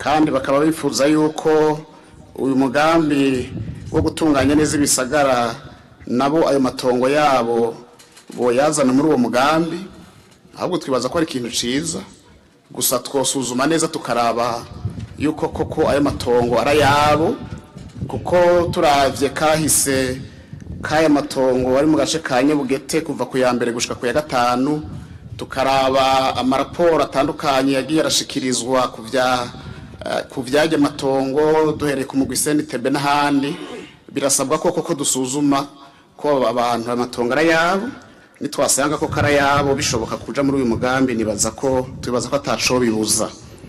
kandi bakaba bifuza yuko uyu mugambi wo gutunganya neza ibisagara nabo ayo matongo yabo boyazana muri uwo mugambi ahubwo twibaza ko ari ikintu ciza gusa twosuzuma neza tukaraba yuko koko ayo matongo ari ayabo kuko turavye kahise k'aya matongo ari mu gace ka nyabugete kuva ku ya mbere gushika ku ya gatanu tukaraba amaraporo atandukanye yagiye arashikirizwa ku vya eh, ku vyajya matongo duhereye ku mugwi senitebe n'ahandi birasabwa ko koko dusuzuma ko abantu amatongo ari ayabo nitwasanga ko kari ayabo bishoboka kuja muri uyu mugambi nibaza ko tubibaza ko ataco bibuza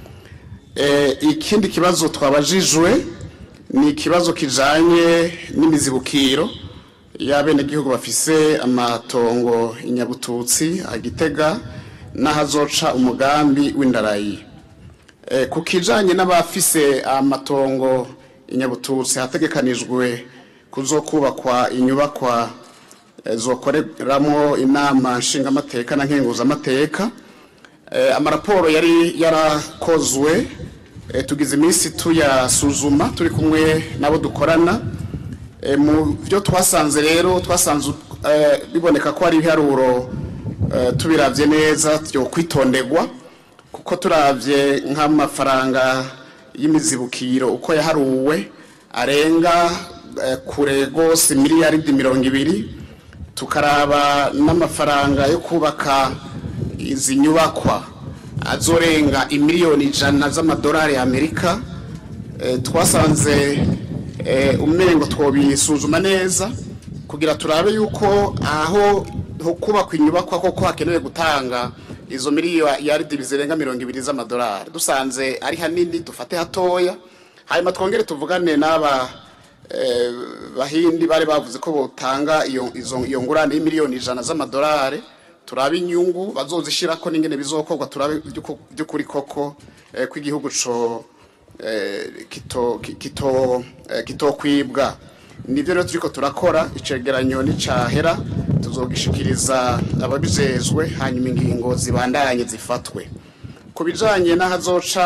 Eh, ikindi kibazo twabajijwe ni ikibazo kijanye n'imizibukiro y'abenegihugu bafise amatongo inyabututsi agitega n'ahazoca umugambi w'indarayi Eh, ku kijanye n'abafise amatongo inyabututsi hategekanijwe kuzokubakwa inyubakwa eh, zokoreramo inama nshingamateka na nkenguzamateka Eh, amaraporo yari yarakozwe eh, tugize iminsi tuyasuzuma turi kumwe nabo dukorana Eh, mu byo twasanze rero twasanze eh, biboneka ko ari ibiharuro eh, tubiravye neza byo kwitondegwa kuko turavye nk'amafaranga y'imizibukiro uko yaharuwe arenga eh, kure gose miliyaridi mirongo ibiri tukaraba n'amafaranga yo kubaka izi nyubakwa azorenga imiliyoni ijana z'amadolari y'amerika Eh, twasanze eh, umengo twobisuzuma neza kugira turabe yuko aho ho kubakwa inyubakwa koko hakenewe gutanga izo miliyaridi zirenga mirongo ibiri z'amadolari dusanze ari hanini dufate hatoya hanyuma twongere tuvugane n'aba eh, bahindi bari bavuze ko botanga iyo izo- iyo ngurane y'imiliyoni ijana z'amadolari turabe inyungu bazozishirako n'ingene bizokorwa turabe by'uko- by'ukuri koko eh, ko igihugu co eh, kito ki- kito eh, kitokwibwa nivyo rero turiko turakora icegeranyo nicahera tuzogishikiriza ababijejwe hanyuma ingingo zibandanye zifatwe ku bijanye n'ahazoca